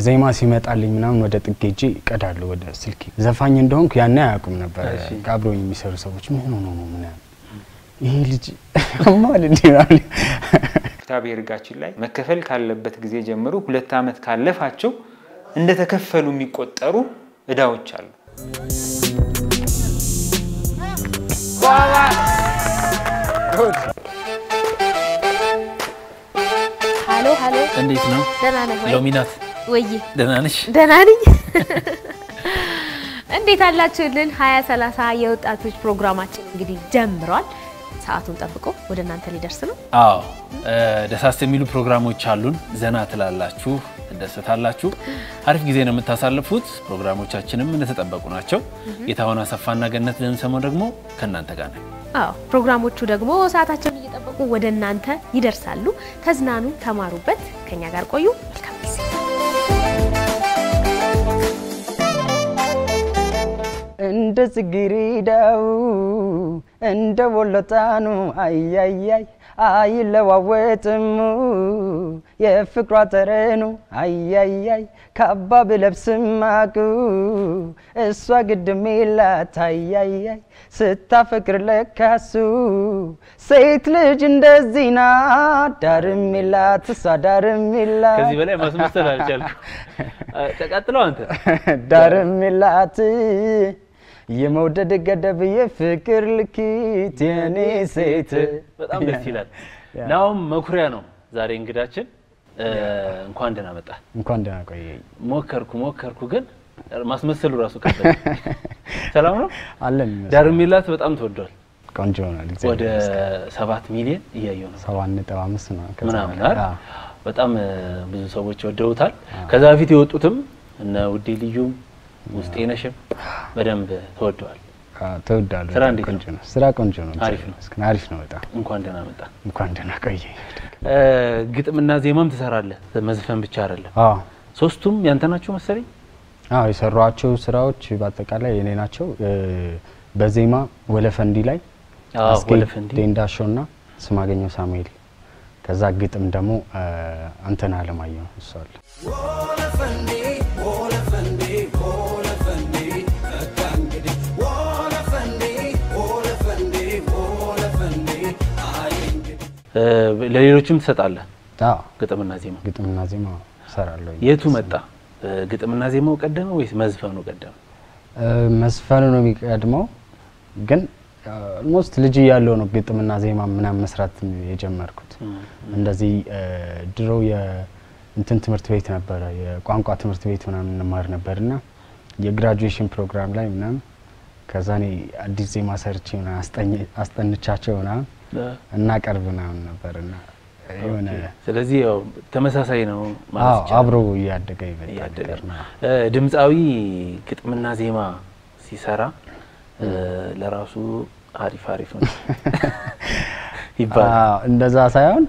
ዜማ ሲመጣልኝ ምናምን ወደ ጥግ ሄጄ እቀዳለሁ ወደ ስልኬ። ዘፋኝ እንደሆንኩ ያኔ አያውቁም ነበር እሺ። አብሮኝ የሚሰሩ ሰዎች ምን ሆኖ ነው ምናምን ይሄ ልጅ አማል እንዲህ ነው ፍትሐ ብሔር ሕጋችን ላይ መከፈል ካለበት ጊዜ ጀምሮ ሁለት ዓመት ካለፋቸው እንደተከፈሉ የሚቆጠሩ እዳዎች አሉ። ሀሎ ሀሎ፣ እንዴት ነው ደህና ነህ ወይ? ሎሚናት? ወይዬ ደህና ነሽ? ደህና ነኝ። እንዴት አላችሁልን? ሀያ ሰላሳ የወጣቶች ፕሮግራማችን እንግዲህ ጀምሯል። ሰዓቱን ጠብቆ ወደ እናንተ ሊደርስ ነው። አዎ እ፣ ደሳስ የሚሉ ፕሮግራሞች አሉን። ዘና ትላላችሁ፣ ትደሰታላችሁ፣ አሪፍ ጊዜ ነው የምታሳልፉት። ፕሮግራሞቻችንም እንደተጠበቁ ናቸው። ጌታሁን አሰፋና ገነት ልንሰማው ደግሞ ከእናንተ ጋር ነን። አዎ ፕሮግራሞቹ ደግሞ ሰዓታቸውን እየጠበቁ ወደ እናንተ ይደርሳሉ። ተዝናኑ፣ ተማሩበት። ከኛ ጋር ቆዩ። መልካም ጊዜ። እንደ ጽጌረዳው እንደ ወሎጣኑ አያያይ አይለዋወጥም የፍቅሯ ጠረኑ አያያይ ካባ ብለብስም ማቁ እሷ ግድም የላት አያያይ ስታፈቅር ለካሱ ሴት ልጅ እንደዚህ ናት ዳርም የላት እሷ ዳርም የላት ከዚህ በላይ ማስመሰል አልቻልኩም። ተቀጥለው አንተ ዳርም የላት የመውደድ ገደብ የፍቅር ልኪት የኔ ሴት በጣም ደስ ይላል። ናሁም መኩሪያ ነው ዛሬ እንግዳችን። እ፣ እንኳን ደህና መጣ። እንኳን ደህና ቆየኝ ሞከርኩ ሞከርኩ፣ ግን ማስመሰሉ ራሱ ከበደ። ሰላም ነው። አለን ይመስል ዳር የሚላት በጣም ተወዷል። ቆንጆ ሆናል ወደ ሰባት ሚሊዮን እያየው ነው ሰባት ነጥብ አምስት ነው ከዛ ምናምን በላይ። አይደል? አዎ። በጣም እ፣ ብዙ ሰዎች ወደውታል። ከዛ በፊት የወጡትም እነ ውዴ ልዩም ውስጤ ነሽም በደንብ ተወደዋል። አዎ፣ ተወዳለሁ ስራ እንዴት ቆንጆ ነው ስራ ቆንጆ ነው አሪፍ ነው። መስገን አሪፍ ነው በጣም እንኳን ደህና መጣ። እንኳን ደህና ቆየኝ እ፣ ግጥምና ዜማም ትሰራለህ፣ መዝፈን ብቻ አይደለም። አዎ ሶስቱም ያንተ ናቸው መሰለኝ። አዎ የሰሯቸው ስራዎች በአጠቃላይ የኔ ናቸው እ፣ በዜማ ወለፈንዲ ላይ አዎ አስጌ ወለፈንዲ ዴንዳሾ እና ስማገኘው ሳሙኤል ከዛ ግጥም ደግሞ እ፣ አንተነህ አለማየሁ እሱ አለ እ፣ ለሌሎችም ትሰጣለህ አዎ ግጥምና ዜማ። ግጥምና ዜማ እሰራለሁ የቱ መጣ? እ፣ ግጥምና ዜማው ቀደመ ወይስ መዝፈኑ ቀደመ? እ፣ መዝፈኑ ነው የሚቀድመው ግን ኦልሞስት ልጅ እያለሁ ነው ግጥምና ዜማ ምናምን መስራት የጀመርኩት እንደዚህ እ፣ ድሮ የእንትን ትምህርት ቤት ነበረ የቋንቋ ትምህርት ቤት ምናምን እንማር ነበር እና የግራጁዌሽን ፕሮግራም ላይ ምናምን ከዛ እኔ አዲስ ዜማ ሰርቼ ምናምን አስጠኝ- አስጠንቻቸው ምናምን እናቀርብ ምናምን ነበር እና የሆነ ስለዚህ ያው ተመሳሳይ ነው ማለት አዎ ይቻላል። አብሮ እያደገ ይመጣ እያደገ ነገር ነው። እ፣ ድምፃዊ ግጥምና ዜማ ሲሰራ እ፣ ለራሱ አሪፍ አሪፍ ነው ይባላል። አዎ፣ እንደዛ ሳይሆን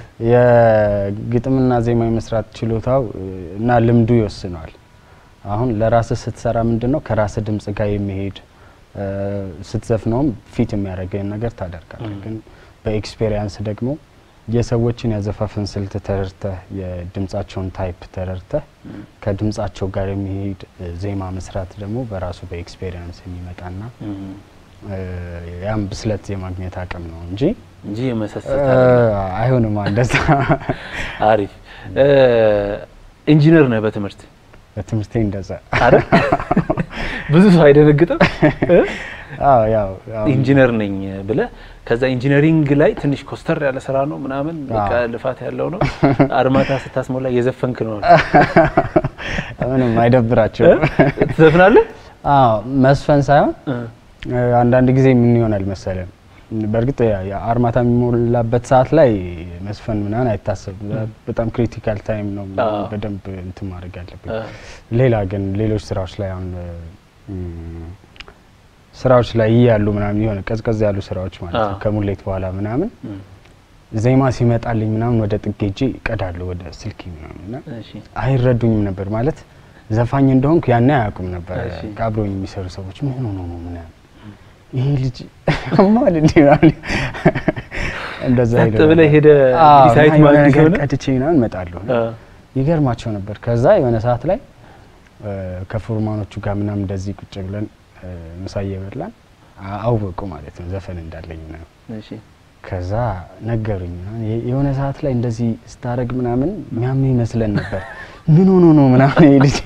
የግጥምና ዜማ የመስራት ችሎታው እ፣ እና ልምዱ ይወስነዋል። አሁን ለራስህ ስትሰራ ምንድን ነው ከራስህ ድምጽ ጋር የሚሄድ እ፣ ስትዘፍነውም ፊት የሚያደርገን ነገር ታደርጋለህ። ግን በኤክስፔሪየንስ ደግሞ የሰዎችን ያዘፋፍን ስልት ተረድተህ የድምጻቸውን ታይፕ ተረድተህ ከድምጻቸው ጋር የሚሄድ እ፣ ዜማ መስራት ደግሞ በራሱ በኤክስፔሪየንስ የሚመጣና እም፣ እ፣ ያም ብስለት የማግኘት አቅም ነው እንጂ እንጂ የመሰሰት እ፣ አይደለም። አይሆንም እንደዛ። አሪፍ እ፣ ኢንጂነር ነህ በትምህርት በትምህርቴ እንደዛ አይደል? ብዙ ሰው አይደነግጥም እ? አዎ ያው ያው ኢንጂነር ነኝ ብለህ ከዛ ኢንጂነሪንግ ላይ ትንሽ ኮስተር ያለ ስራ ነው ምናምን በቃ አዎ። ልፋት ያለው ነው። አርማታ ስታስሞላ እየዘፈንክ ነው አሉ። ምንም አይደብራቸውም። እ? ትዘፍናለህ? አዎ መስፈን ሳይሆን እ። እ፣ አንዳንድ ጊዜ ምን ይሆናል መሰለን በእርግጥ ያ- ያ አርማታ የሚሞላበት ሰዓት ላይ መስፈን ምናምን አይታሰብም። በጣም ክሪቲካል ታይም ነው አዎ። በደንብ እንትን ማድረግ ያለብኝ። እ። ሌላ ግን ሌሎች ስራዎች ላይ አሁን እም፣ ስራዎች ላይ እያሉ ምናምን የሆነ ቀዝቀዝ ያሉ ስራዎች ማለት ነው አዎ። ከሙሌት በኋላ ምናምን እም፣ ዜማ ሲመጣልኝ ምናምን ወደ ጥግ ሄጄ እቀዳለሁ ወደ ስልኬ ምናምን እና እሺ። አይረዱኝም ነበር ማለት ዘፋኝ እንደሆንኩ ያኔ አያውቁም ነበር እሺ። አብሮኝ የሚሰሩ ሰዎች ምን ሆኖ ነው ምናምን ይሄ ልጅ አማል እንዲህ ምናምን እንደዛ ጸጥ ይሉ ነበር። ብለህ ሄደህ አዎ፣ እንግዲህ ሳይት እና የሆነ ማግኘት ነገር ሆነ? ቀድቼ ምናምን እመጣለሁ እ። ይገርማቸው ነበር። ከዛ የሆነ ሰዓት ላይ እ፣ ከፎርማኖቹ ጋር ምናምን እንደዚህ ቁጭ ብለን እ፣ ምሳ እየበላን አ- አወቁ ማለት ነው ዘፈን እንዳለኝ ነው። እሺ ከዛ ነገሩኝ ምናምን የ- የሆነ ሰዓት ላይ እንደዚህ ስታደርግ ምናምን የሚያምን ይመስለን ነበር። ምን ሆኖ ነው ምናምን ይሄ ልጅ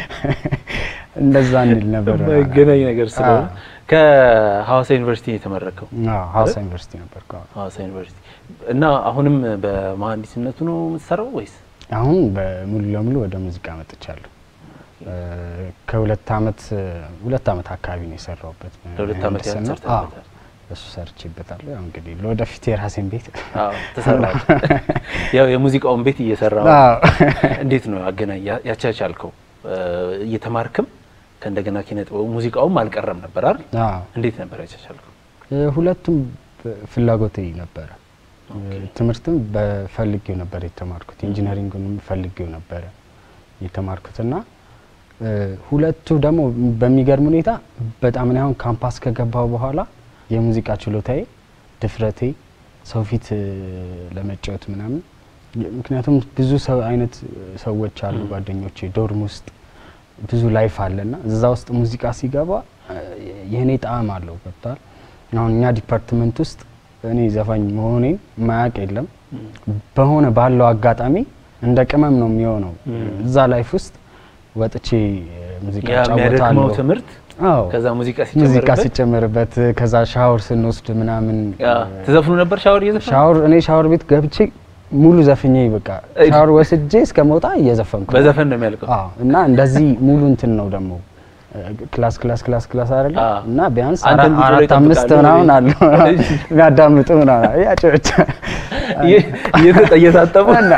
እንደዛ እንል ነበር። የማይገናኝ ነገር ስለሆነ አዎ። ከሐዋሳ ዩኒቨርሲቲ ነው የተመረከው። አዎ፣ ሀዋሳ ዩኒቨርሲቲ ነበር። ሐዋሳ ዩኒቨርሲቲ እና አሁንም በመሀንዲስነቱ ነው የምትሰራው ወይስ? አሁን በሙሉ ለሙሉ ወደ ሙዚቃ መጥቻለሁ። እ፣ ከሁለት አመት ሁለት አመት አካባቢ ነው የሰራሁበት። ለሁለት አመት ያህል ምህንድስና። ሰርተህበታል። አዎ፣ እሱ ሰርቼበታለሁ። ያው እንግዲህ ለወደፊት የራሴን ቤት አዎ ተሰራል። ያው የሙዚቃውን ቤት እየሰራው አዎ። እንዴት ነው አገናኝ ያ- ያቻቻልከው? እ፣ እየተማርክም ከእንደገና ኪነ ጥበቡ ሙዚቃውም አልቀረም ነበር አይደል? አዎ። እንዴት ነበር ያቻቻልከው? እ፣ ሁለቱም በ- ፍላጎቴ ነበረ። እ፣ ትምህርትም በፈልጌው ነበር የተማርኩት። ኢንጂነሪንግንም ፈልጌው ነበረ የተማርኩትና እ፣ ሁለቱ ደግሞ በሚገርም ሁኔታ በጣም እኔ አሁን ካምፓስ ከገባው በኋላ የሙዚቃ ችሎታዬ፣ ድፍረቴ ሰው ፊት እ፣ ለመጫወት ምናምን የ- ምክንያቱም ብዙ ሰው አይነት ሰዎች አሉ ጓደኞቼ ዶርም ውስጥ ብዙ ላይፍ አለና እዛ ውስጥ ሙዚቃ ሲገባ እ፣ የእኔ ጣዕም አለው ገብቷል። አሁን እኛ ዲፓርትመንት ውስጥ እኔ ዘፋኝ መሆኔን ማያውቅ የለም። በሆነ ባለው አጋጣሚ እንደ ቅመም ነው የሚሆነው። እዛ ላይፍ ውስጥ ወጥቼ እ፣ ሙዚቃ ያ የሚያደክመው እጫወታለሁ። ትምህርት አዎ ከዛ ሙዚቃ ሙዚቃ ሲጨመርበት ሲጨመርበት ከዛ ሻወር ስንወስድ ምናምን ያ ትዘፍኑ ነበር ሻወር እየዘፈኑ ሻወር እኔ ሻወር ቤት ገብቼ ሙሉ ዘፍኜ በቃ እይ። ሻወር ወስጄ እስከ መውጣ እየዘፈንኩ ነው። በዘፈን ነው የሚያልቀው። አዎ እና እንደዚህ ሙሉ እንትን ነው ደግሞ እ፣ ክላስ ክላስ ክላስ ክላስ አይደለ አዎ። እና ቢያንስ አንተን አራ- ቁጭ ብሎ አራት አምስት ይጠብቃሉ ምናምን ወይ? አሉ የሚያዳምጡ ምናምን ያጨበጨ እየ- እየተጠ- እየታጠቡ እና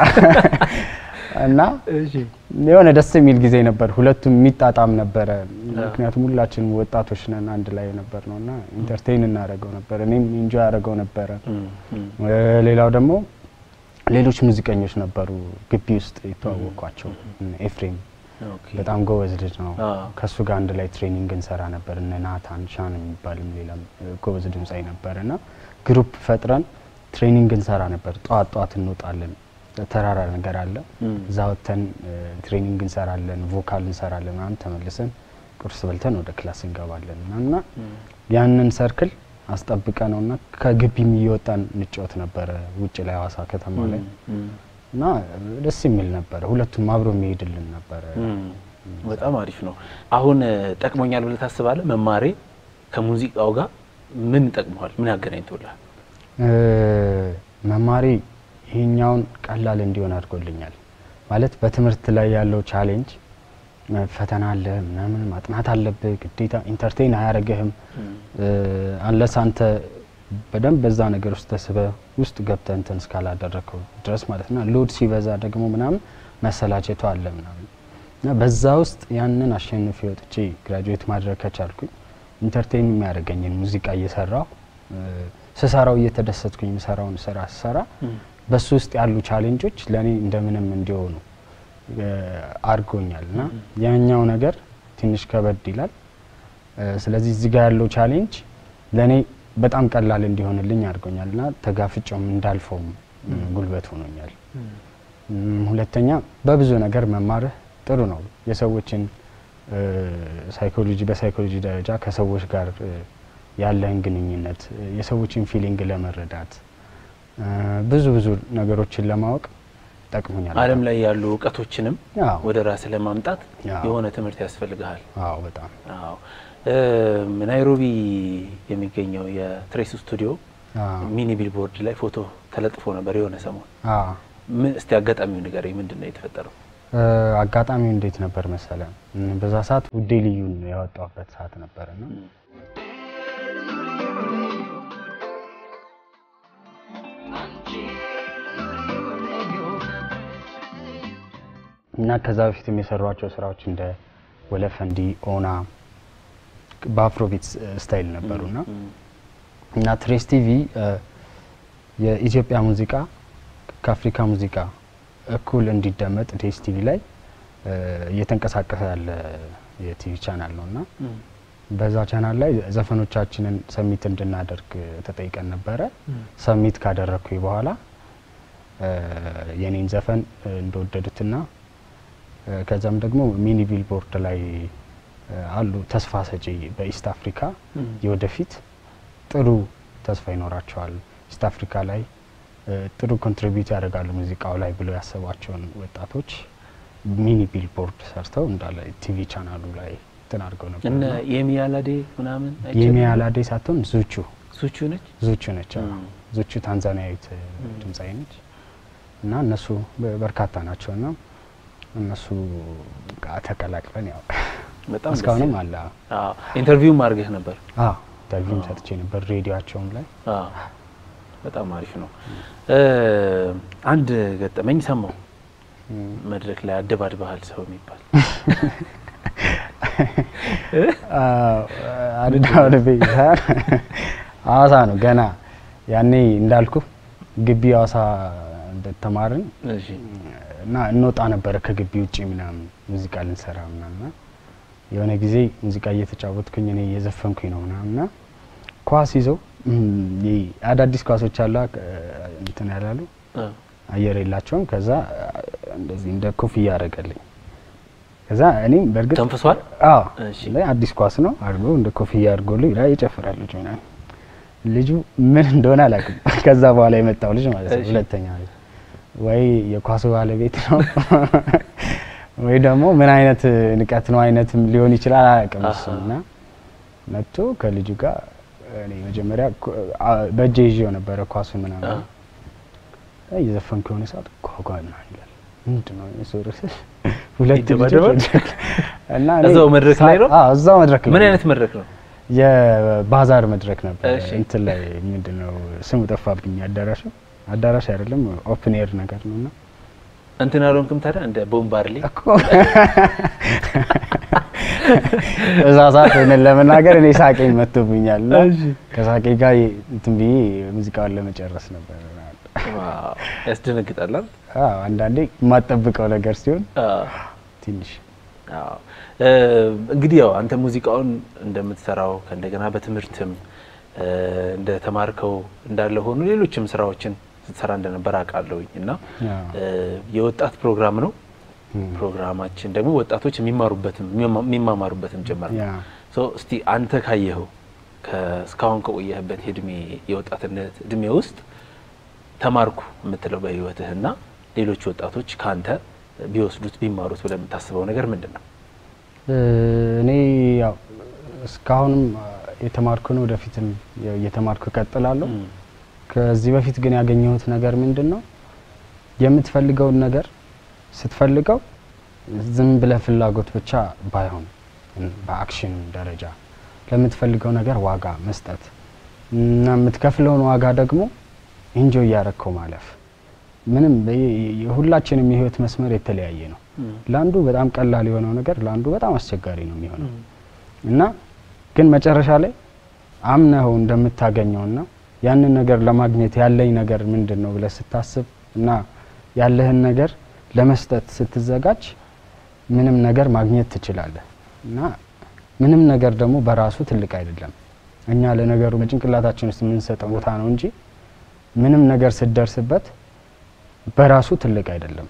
እና የሆነ ደስ የሚል ጊዜ ነበር። ሁለቱም የሚጣጣም ነበረ። ምክንያቱም ሁላችንም ወጣቶች ነን አንድ ላይ ነበር ነው እና ኢንተርቴይን እናደርገው ነበር። እኔም ኢንጆይ አደረገው ነበረ። እም፣ እም። እ፣ ሌላው ደግሞ ሌሎች ሙዚቀኞች ነበሩ ግቢ ውስጥ የተዋወቅኳቸው እነ ኤፍሬም ኦኬ። በጣም ጎበዝ ልጅ ነው። አዎ። ከእሱ ጋር አንድ ላይ ትሬኒንግ እንሰራ ነበር። እነ ናታን ሻን የሚባልም ሌላም እ፣ ጎበዝ ድምፃዊ ነበር እና ግሩፕ ፈጥረን ትሬኒንግ እንሰራ ነበር። ጠዋት ጠዋት እንወጣለን። ተራራ ነገር አለ እም። እዛ ወጥተን እ፣ ትሬኒንግ እንሰራለን፣ ቮካል እንሰራለን ምናምን ተመልሰን ቁርስ በልተን ወደ ክላስ እንገባለን እና እና ያንን ሰርክል አስጠብቀ ነው እና ከግቢም እየወጣን እንጫወት ነበረ ውጭ ላይ ሀዋሳ ከተማ ላይ እም፣ እና ደስ የሚል ነበረ። ሁለቱም አብሮ የሚሄድልን ነበረ። እም። በጣም አሪፍ ነው። አሁን እ፣ ጠቅሞኛል ብለህ ታስባለህ? መማሬ ከሙዚቃው ጋር ምን ጠቅመዋል? ምን ያገናኝቶልሃል? እ፣ መማሪ ይሄኛውን ቀላል እንዲሆን አድርጎልኛል። ማለት በትምህርት ላይ ያለው ቻሌንጅ እ፣ ፈተና አለ ምናምን ማጥናት አለብህ ግዴታ ኢንተርቴን አያደርግህም አንለስ አንተ በደንብ በዛ ነገር ውስጥ ተስበ ውስጥ ገብተህ እንትን እስካላደረግከው ድረስ ማለት ነው። ሎድ ሲበዛ ደግሞ ምናምን መሰላቸቱ አለ ምናምን እና በዛ ውስጥ ያንን አሸንፌ ወጥቼ ግራጁዌት ማድረግ ከቻልኩኝ ኢንተርቴን የሚያደርገኝን ሙዚቃ እየሰራሁ እ፣ ስሰራው እየተደሰትኩኝ የምሰራውን ስራ ስሰራ በሱ ውስጥ ያሉ ቻሌንጆች ለእኔ እንደምንም እንዲሆኑ እ፣ አድርጎኛል እና ያኛው ነገር ትንሽ ከበድ ይላል። እ፣ ስለዚህ እዚህ ጋር ያለው ቻሌንጅ ለእኔ በጣም ቀላል እንዲሆንልኝ አድርጎኛል እና ተጋፍጮም እንዳልፈውም እ፣ ጉልበት ሆኖኛል። እም፣ ሁለተኛ በብዙ ነገር መማርህ ጥሩ ነው። የሰዎችን እ፣ ሳይኮሎጂ በሳይኮሎጂ ደረጃ ከሰዎች ጋር እ፣ ያለህን ግንኙነት እ፣ የሰዎችን ፊሊንግ ለመረዳት እ፣ ብዙ ብዙ ነገሮችን ለማወቅ ጠቅሞኛል። ዓለም ላይ ያሉ እውቀቶችንም አዎ። ወደ ራስህ ለማምጣት አዎ። የሆነ ትምህርት ያስፈልግሃል። አዎ በጣም አዎ እም፣ ናይሮቢ የሚገኘው የትሬስ ስቱዲዮ አዎ ሚኒ ቢልቦርድ ላይ ፎቶ ተለጥፎ ነበር የሆነ ሰሞን። አዎ ምን እስቲ አጋጣሚው ንገረኝ፣ ምንድን ነው የተፈጠረው? እ፣ አጋጣሚው እንዴት ነበር መሰለ? እም፣ በዛ ሰዓት ውዴ ልዩን ያወጣበት ሰዓት ነበርና እና ከዛ በፊትም የሰሯቸው ስራዎች እንደ ወለፈንዲ፣ ኦና በአፍሮቢት ስታይል ነበሩና እና ትሬስ ቲቪ እ፣ የኢትዮጵያ ሙዚቃ ከአፍሪካ ሙዚቃ እኩል እንዲደመጥ ዴስ ቲቪ ላይ እ፣ እየተንቀሳቀሰ ያለ የቲቪ ቻናል ነው እና በዛ ቻናል ላይ ዘፈኖቻችንን ሰሚት እንድናደርግ ተጠይቀን ነበረ። ሰሚት ካደረግኩኝ በኋላ እ፣ የኔን ዘፈን እ፣ እንደወደዱትና እ፣ ከዛም ደግሞ ሚኒ ቢልቦርድ ላይ እ፣ አሉ ተስፋ ሰጪ በኢስት አፍሪካ የወደፊት ጥሩ ተስፋ ይኖራቸዋል ኢስት አፍሪካ ላይ እ፣ ጥሩ ኮንትሪቢዩት ያደርጋሉ ሙዚቃው ላይ ብለው ያሰቧቸውን ወጣቶች ሚኒ ቢልቦርድ ሰርተው እንዳለ ቲቪ ቻናሉ ላይ እንትን አድርገው ነበር። እነ እና የሚያላዴ ምናምን የሚያላዴ ሳትሆን ዙቹ ሱቹ ነች። ዙቹ ነች። አዎ። ም። ዙቹ ታንዛኒያዊት ድምፃዊ ነች እና እነሱ በ- በርካታ ናቸው እና እነሱ ጋር ተቀላቅለን ያው በጣም ደስ እስካሁንም ይላል። አለ። አዎ ኢንተርቪውም አድርገህ ነበር። አዎ ኢንተርቪውም ሰጥቼ ነበር ሬዲዮቸውም ላይ አዎ በጣም አሪፍ ነው። እ፣ አንድ ገጠመኝ ሰማው መድረክ ላይ አደባድበሃል ሰው የሚባል አድዳ ወደ ቤት ሐዋሳ ነው ገና ያኔ እንዳልኩ ግቢ ሐዋሳ እንደተማርን እሺ እና እንወጣ ነበረ ከግቢ ውጭ ምናምን ሙዚቃ ልንሰራ ምናምና የሆነ ጊዜ ሙዚቃ እየተጫወትኩኝ እኔ እየዘፈንኩኝ ነው ምናምና ኳስ ይዘው እም፣ ይህ አዳዲስ ኳሶች አሉ እንትን ያላሉ እ፣ አየር የላቸውም። ከዛ እንደዚህ እንደ ኮፍያ ያደረገልኝ ከዛ እኔም በእርግጥ ተንፍሷል። አዎ እሺ። ላይ አዲስ ኳስ ነው አድርጎ እንደ ኮፍያ አድርጎልኝ ላይ ይጨፍራል ልጁ ምናምን። ልጁ ምን እንደሆነ አላውቅም። ከዛ በኋላ የመጣው ልጅ ማለት ነው እሺ። ሁለተኛ ልጅ ወይ የኳሱ ባለቤት ነው ወይ ደግሞ ምን አይነት ንቀት ነው አይነትም ሊሆን ይችላል አላውቅም። እሱ አሃ። እና መጥቶ ከልጁ ጋር እኔ መጀመሪያ ኮ- አ- በእጄ ይዤው ነበረ ኳሱን ምናምን አ። እየዘፈንኩ የሆነ ሰዓት ጓጓ ምናምን ይላል። ምንድን ነው የሰው ርዕስ? ሁለት ይደባደባል? ልጆች መድረክ እና እኔ እዛው መድረክ ላይ ነው? ሳ- አዎ እዛው መድረክ ላይ ምን ነው። አይነት መድረክ ነው? የባዛር መድረክ ነበር። እሺ። እንትን ላይ ምንድን ነው ስሙ ጠፋብኝ። አዳራሹ አዳራሽ አይደለም ኦፕን ኤር ነገር ነው እና እንትን አልሆንክም ታዲያ እንደ ቦምባርሌ እኮ እዛ ሰዓት እውነት ለመናገር እኔ ሳቄኝ መጥቶብኛል እና እሺ። ከሳቄ ጋር እንትን ብዬ ሙዚቃውን ለመጨረስ ነበር። ዋው፣ ያስደነግጣል አይደል? አዎ አንዳንዴ የማጠብቀው ነገር ሲሆን አዎ። ትንሽ አዎ። እ፣ እንግዲህ ያው አንተ ሙዚቃውን እንደምትሰራው ከእንደገና በትምህርትም እ፣ እንደተማርከው እንዳለ ሆኖ ሌሎችም ስራዎችን ስትሰራ እንደነበር አውቃለሁኝ እና አዎ። እ፣ የወጣት ፕሮግራም ነው። እም። ፕሮግራማችን ደግሞ ወጣቶች የሚማሩበትም የሚማማሩበትም ጭምር ነው። ያ ሶ እስቲ አንተ ካየኸው እስካሁን ከቆየህበት የእድሜ የወጣትነት እድሜ ውስጥ ተማርኩ የምትለው በህይወትህና ሌሎች ወጣቶች ከአንተ ቢወስዱት ቢማሩት ብለህ የምታስበው ነገር ምንድን ነው? እ፣ እኔ ያው እስካሁንም የተማርኩ ነው፣ ወደፊትም ያው እየተማርኩ እቀጥላለሁ። ም፣ ከዚህ በፊት ግን ያገኘሁት ነገር ምንድን ነው? የምትፈልገውን ነገር ስትፈልገው ዝም ብለህ ፍላጎት ብቻ ባይሆን በአክሽን ደረጃ ለምትፈልገው ነገር ዋጋ መስጠት እና የምትከፍለውን ዋጋ ደግሞ ኢንጆይ እያረግከው ማለፍ። ምንም በየ- የሁላችንም የህይወት መስመር የተለያየ ነው። ም፣ ለአንዱ በጣም ቀላል የሆነው ነገር ለአንዱ በጣም አስቸጋሪ ነው የሚሆነው እና ግን መጨረሻ ላይ አምነኸው እንደምታገኘውና ያንን ነገር ለማግኘት ያለኝ ነገር ምንድን ነው ብለህ ስታስብ እና ያለህን ነገር ለመስጠት ስትዘጋጅ ምንም ነገር ማግኘት ትችላለህ እና ምንም ነገር ደግሞ በራሱ ትልቅ አይደለም። እኛ ለነገሩ በጭንቅላታችን ውስጥ የምንሰጠው ቦታ ነው እንጂ ምንም ነገር ስትደርስበት በራሱ ትልቅ አይደለም።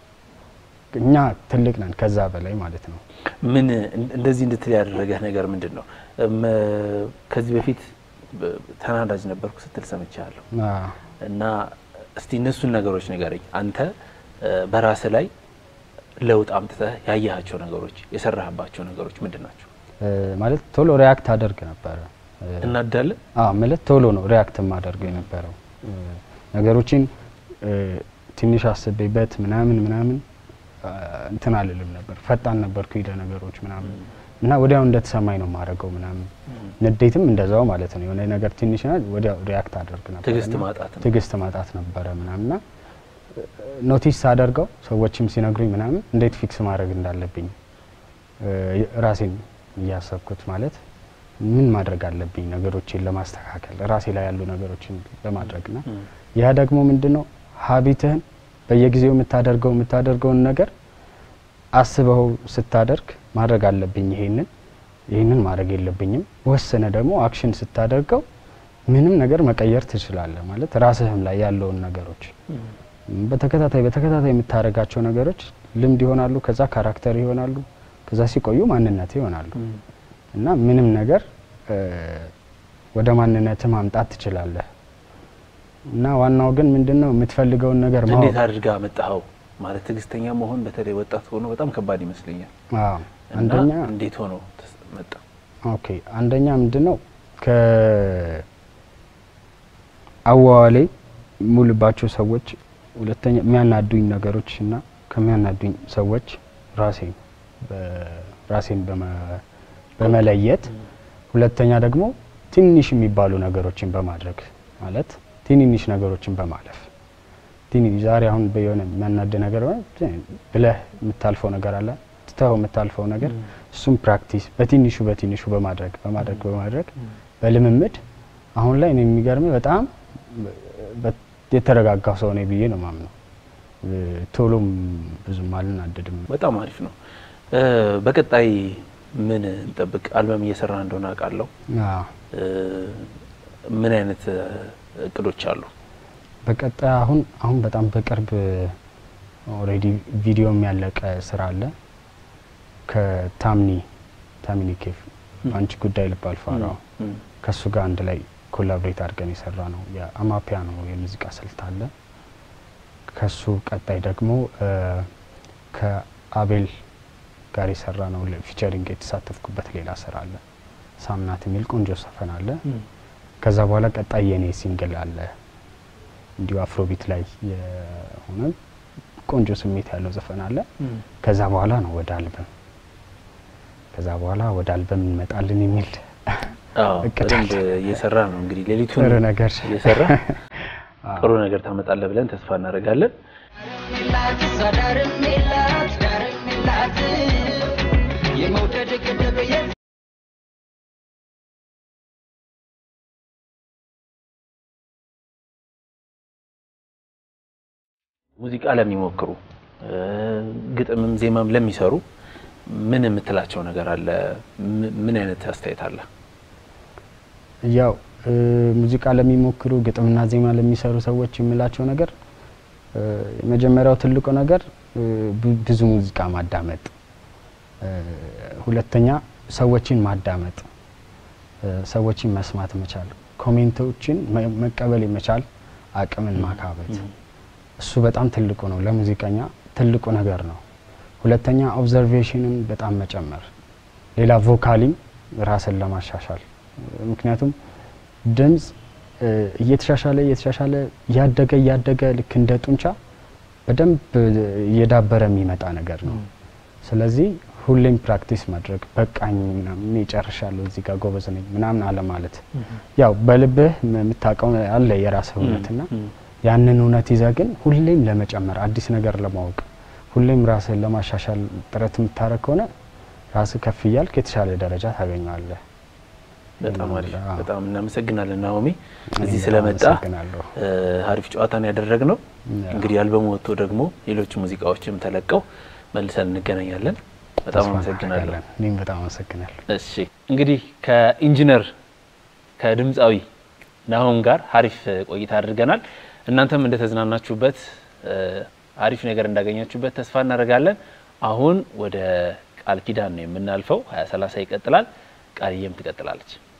እኛ ትልቅ ነን ከዛ በላይ ማለት ነው። ምን እን- እንደዚህ እንድትል ያደረገህ ነገር ምንድን ነው? እም፣ ከዚህ በፊት በ- ተናዳጅ ነበርኩ ስትል ሰምቻለሁ አዎ። እና እስቲ እነሱን ነገሮች ንገረኝ። አንተ እ፣ በራስህ ላይ ለውጥ አምጥተህ ያየሃቸው ነገሮች የሰራህባቸው ነገሮች ምንድን ናቸው? እ፣ ማለት ቶሎ ሪያክት አደርግ ነበረ። እ፣ እናዳለን አዎ ማለት ቶሎ ነው ሪያክት የማደርገው የነበረው እ፣ ነገሮችን እ፣ ትንሽ አስቤበት ምናምን ምናምን እ፣ እንትን አልልም ነበር። ፈጣን ነበርኩ ሂደ ነገሮች ምናምን እና ወዲያው እንደተሰማኝ ነው የማደርገው ምናምን። ንዴትም እንደዛው ማለት ነው። የሆነ ነገር ትንሽ ና ወዲያው ሪያክት አደርግ ነበር። ትዕግስት እና ማጣት ነው። ትዕግስት ማጣት ነበረ ምናምንና ኖቲስ ሳደርገው ሰዎችም ሲነግሩኝ ምናምን እንዴት ፊክስ ማድረግ እንዳለብኝ እ፣ ራሴን እያሰብኩት ማለት ምን ማድረግ አለብኝ ነገሮችን ለማስተካከል ራሴ ላይ ያሉ ነገሮችን ለማድረግ ና ም፣ ያ ደግሞ ምንድን ነው ሀቢትህን በየጊዜው የምታደርገው የምታደርገውን ነገር አስበው ስታደርግ ማድረግ አለብኝ ይሄንን ይህንን ማድረግ የለብኝም ወሰነ ደግሞ አክሽን ስታደርገው ምንም ነገር መቀየር ትችላለህ ማለት ራስህም ላይ ያለውን ነገሮች ም፣ በተከታታይ በተከታታይ የምታደርጋቸው ነገሮች ልምድ ይሆናሉ፣ ከዛ ካራክተር ይሆናሉ፣ ከዛ ሲቆዩ ማንነት ይሆናሉ እና ምንም ነገር እ፣ ወደ ማንነት ማምጣት ትችላለህ። እና ዋናው ግን ምንድነው የምትፈልገውን ነገር ማወቅ እንዴት አድርጋ መጣኸው? ማለት ትዕግስተኛ መሆን በተለይ ወጣት ሆኖ በጣም ከባድ ይመስለኛል። አዎ እና አንደኛ እንዴት ሆኖ ተስ- መጣ? ኦኬ አንደኛ ምንድነው ከ አዋዋሌ ሙልባቸው ሰዎች፣ ሁለተኛ የሚያናዱኝ ነገሮች እና ከሚያናዱኝ ሰዎች ራሴን በ- ራሴን በመ- በመለየት ሁለተኛ ደግሞ ትንሽ የሚባሉ ነገሮችን በማድረግ ማለት ትንንሽ ነገሮችን በማለፍ ትንሽ ዛሬ አሁን በየሆነ የሚያናድ ነገር ሆነ ብለህ የምታልፈው ነገር አለ ትተኸው የምታልፈው ነገር እሱም ፕራክቲስ በትንሹ በትንሹ በማድረግ በማድረግ በማድረግ በልምምድ አሁን ላይ እኔ የሚገርም በጣም በ- የተረጋጋው ሰው ነኝ ብዬ ነው ማምነው። እ፣ ቶሎም ብዙም አልናደድም። በጣም አሪፍ ነው። እ፣ በቀጣይ ምን እንጠብቅ? አልበም እየሰራ እንደሆነ አውቃለሁ። አዎ። እ፣ ምን አይነት እ፣ እቅዶች አሉ? በቀጣይ አሁን አሁን በጣም በቅርብ ኦልሬዲ ቪዲዮም ያለቀ ስራ አለ ከታምኒ ታሚኒ ኬፍ በአንቺ ጉዳይ ልብ አልፋራው እም፣ ከእሱ ጋር አንድ ላይ ኮላብሬት አድርገን የሰራ ነው የአማፒያኖ የሙዚቃ ስልት አለ። ከሱ ቀጣይ ደግሞ እ፣ ከአቤል ጋር የሰራ ነው ፊቸሪንግ የተሳተፍኩበት ሌላ ስራ አለ። ሳምናት የሚል ቆንጆ ዘፈን አለ። እም፣ ከዛ በኋላ ቀጣይ የኔ ሲንግል አለ እንዲሁ አፍሮቢት ላይ የሆነ ቆንጆ ስሜት ያለው ዘፈን አለ። እም። ከዛ በኋላ ነው ወደ አልበም ከዛ በኋላ ወደ አልበም እንመጣለን የሚል አዎ እቅድ በደንብ አለ። እየሰራ ነው እንግዲህ ሌሊቱን ጥሩ ነገር እየሰራ ጥሩ ነገር ታመጣለህ ብለን ተስፋ እናደርጋለን። ሙዚቃ ለሚሞክሩ እ፣ ግጥምም ዜማም ለሚሰሩ ምን የምትላቸው ነገር አለ? ም- ምን አይነት አስተያየት አለ? ያው እ፣ ሙዚቃ ለሚሞክሩ ግጥምና ዜማ ለሚሰሩ ሰዎች የምላቸው ነገር እ፣ የመጀመሪያው ትልቁ ነገር እ፣ ቡ- ብዙ ሙዚቃ ማዳመጥ፣ እ፣ ሁለተኛ ሰዎችን ማዳመጥ፣ እ፣ ሰዎችን መስማት መቻል፣ ኮሜንቶችን መ- መቀበል የመቻል አቅምን ማካበት እሱ በጣም ትልቁ ነው። ለሙዚቀኛ ትልቁ ነገር ነው። ሁለተኛ ኦብዘርቬሽንን በጣም መጨመር፣ ሌላ ቮካሊም ራስን ለማሻሻል ምክንያቱም ድምፅ እ፣ እየተሻሻለ እየተሻሻለ እያደገ እያደገ ልክ እንደ ጡንቻ በደንብ እየዳበረ የሚመጣ ነገር ነው። ስለዚህ ሁሌም ፕራክቲስ ማድረግ በቃኝ ምናምን እኔ ጨርሻለሁ እዚህ ጋር ጎበዝ ነኝ ምናምን አለ ማለት ያው በልብህ የምታውቀው አለ የራስህ እውነትና ያንን እውነት ይዘህ ግን ሁሌም ለመጨመር አዲስ ነገር ለማወቅ ሁሌም ራስህን ለማሻሻል ጥረት የምታደርግ ከሆነ ራስህ ከፍ እያልክ የተሻለ ደረጃ ታገኘዋለህ። በጣም አሪፍ አዎ። በጣም እናመሰግናለን ናኦሚ እኔ እዚህ በጣም ስለመጣ አመሰግናለሁ። እ፣ አሪፍ ጨዋታን ያደረግነው ያው። እንግዲህ አልበሙ ወጥቶ ደግሞ ሌሎች ሙዚቃዎችም ተለቀው መልሰን እንገናኛለን በጣም ተስፋ አመሰግናለሁ እናደርጋለን። እኔም በጣም አመሰግናለሁ። እሺ እንግዲህ ከኢንጂነር ከድምፃዊ ናሆም ጋር አሪፍ ቆይታ አድርገናል እናንተም እንደተዝናናችሁበት እ፣ አሪፍ ነገር እንዳገኛችሁበት ተስፋ እናደርጋለን አሁን ወደ ቃል ኪዳን ነው የምናልፈው ሀያ ሰላሳ ይቀጥላል ቃልዬም ትቀጥላለች